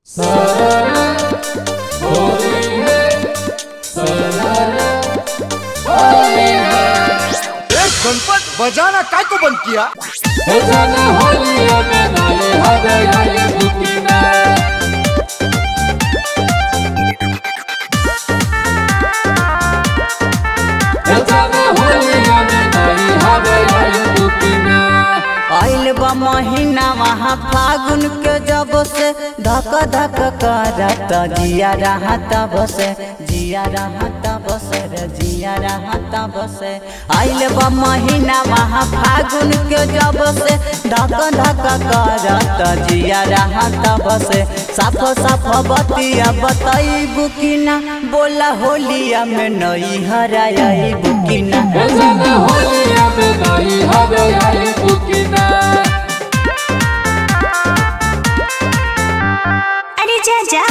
एक गणपत बजाना काय को बंद किया आइल बा महीना वहाँ फागुन के जब से धक धक करता जिया रहता बसे जिया रहता बसे रे जिया रहता बसे आइल बा महीना वहाँ फागुन के जब से धक धक करता जिया रहता बसे साफ साफ बतिया बताई बुकिना बोला होलिया में नई हराई बुकिना अरे जा जा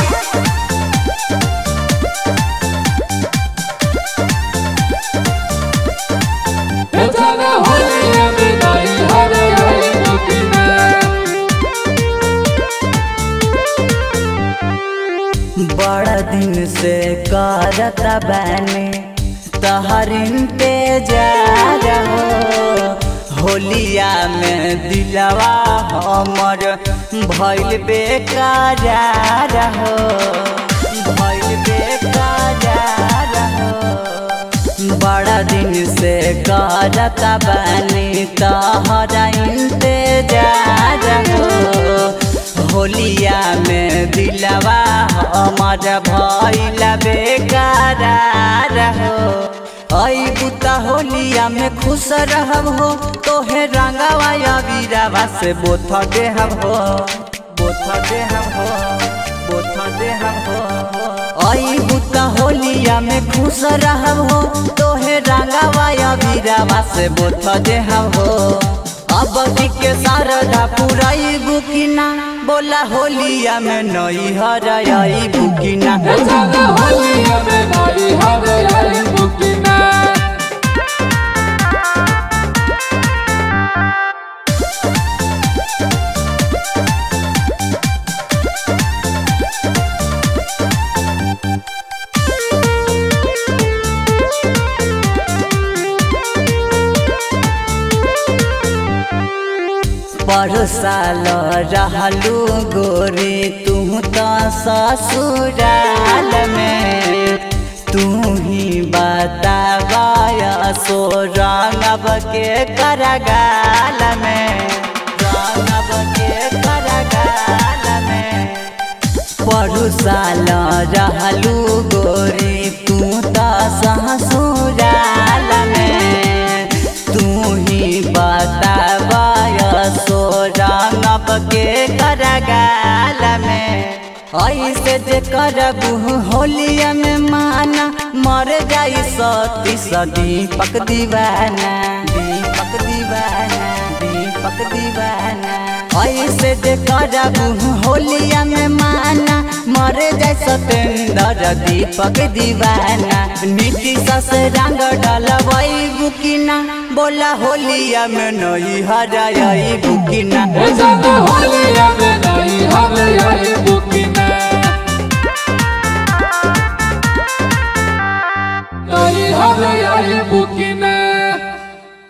बड़ा दिन से करता बैने तहर इंतजार हो होलिया में दिलवा हमर भइल बेकार हो भइल बेकार हो बड़ा दिन से करता बैने तहर इंतजार हो होलिया में दिलवा हमर भइल बेकार हो आई बुता होलिया में खुश रहब हो तोहे रंगवा या वीरवा से बोथ देहब हो बोथ देहब हो बोथ देहब हो आई बुता होलिया में खुश रहब हो तोहे रंगवा या वीरवा से बोथ देहब हो अब के शारदा पुराई बुकिना बोला होलिया में नई हराई बुकिना परसाल रहलू गोरी तू तो ससुराल में तू ही बतावाया सो रंगब के करगाल में रंगब के करगाल में परुसाल रहलू गोरी तू तो ससुराल में तू ही बतावाय सो रंगब के करगाल में ऐसे जे करबू होलिया में माना मर जाई सती दीपक दीवाना दीपक दीवाना दीपक दीवाना ऐसे जे करबू होलिया में माना मर जाए सतेंद्र दीपक दीवाना नीतीश से रंग डलवई बुकिना बोला होलिया में नई हराई बुकिना Hallelujah.